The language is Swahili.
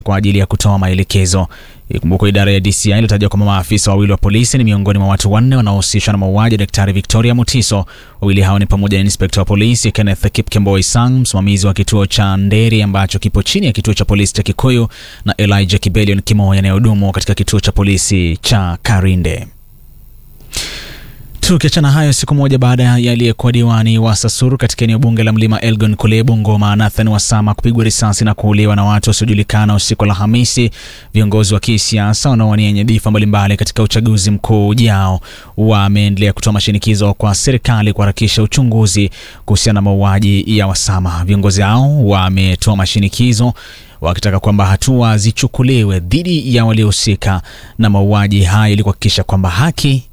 kwa ajili ya kutoa maelekezo. Ikumbukwe idara ya DCI ilitaja kwamba maafisa wawili wa polisi ni miongoni mwa watu wanne wanaohusishwa na mauaji ya Daktari Victoria Mutiso. Wawili hao ni pamoja na inspekta wa polisi Kenneth Kipkemboi Sang, msimamizi wa kituo cha Nderi ambacho kipo chini ya kituo cha polisi cha Kikuyu, na Elijah Kibelion Kimoya anayehudumu katika kituo cha polisi cha Karinde. Tukiachana hayo, siku moja baada ya aliyekuwa diwani wa Sasuru katika eneo bunge la Mlima Elgon kule Bungoma, Nathan Wasama kupigwa risasi na kuuliwa na watu wasiojulikana usiku wa Alhamisi, viongozi wa kisiasa wanaowania nyadhifa mbalimbali katika uchaguzi mkuu ujao wameendelea kutoa mashinikizo kwa serikali kuharakisha uchunguzi kuhusiana na mauaji ya Wasama. Viongozi hao wametoa mashinikizo wakitaka kwamba hatua zichukuliwe dhidi ya waliohusika na mauaji haya ili kuhakikisha kwamba haki